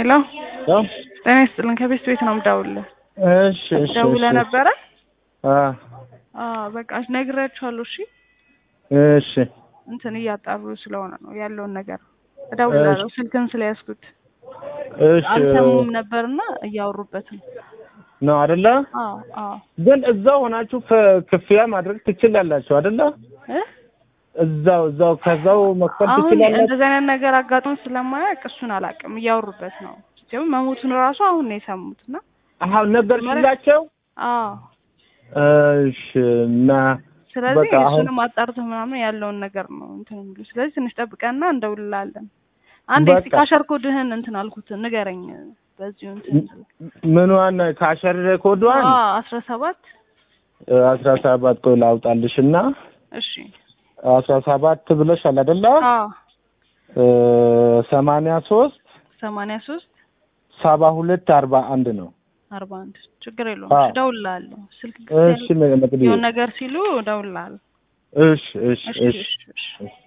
ሄሎ ያው ጤና ይስጥልን። ከቤት ቤት ነው የምደውልልህ። እሺ እሺ ደውለህ እሺ ነበረ? አ አዎ በቃ ነግሬያቸዋለሁ። እሺ እሺ እንትን እያጣሩ ስለሆነ ነው ያለውን ነገር እደውላለሁ። ስልክን ስለያዝኩት እሺ አልሰሙም ነበርና እያወሩበት ነው። ነው አይደለ? አዎ አዎ ግን እዛው ሆናችሁ ፍ- ክፍያ ማድረግ ትችላላችሁ አይደለ? እ እዛው እዛው ከዛው መክፈል አሁን ትችላላችሁ። እንደዚህ አይነት ነገር አጋጥሞ ስለማያውቅ እሱን አላውቅም። እያወሩበት ነው። ሲሆን መሞቱን ራሱ አሁን ነው የሰሙት እና አሁን ነገርሽላቸው? አዎ እሺ እና ስለዚህ በቃ አሁን እሱንም አጣርተህ ምናምን ያለውን ነገር ነው እንትን የሚሉ ስለዚህ ትንሽ ጠብቀና እንደውልላለን። አንድ በቃ። እስቲ ካሸር ኮድህን እንትን አልኩት ንገረኝ። በዚሁ እንትን ምኗን ካሸር ኮዷን አስራ ሰባት አስራ ሰባት ቆይ ላውጣልሽ እና እሺ አስራ ሰባት ብለሻል አይደለ? አዎ ሰማንያ ሶስት ሰማንያ ሶስት ሰባ ሁለት አርባ አንድ ነው። አርባ አንድ ችግር የለውም። አዎ። እሺ እደውልልሃለሁ። ስልክ እሺ መቅዲ የሆነ ነገር ሲሉ እደውልልሃለሁ። እሺ እሺ እሺ እሺ እሺ እሺ እሺ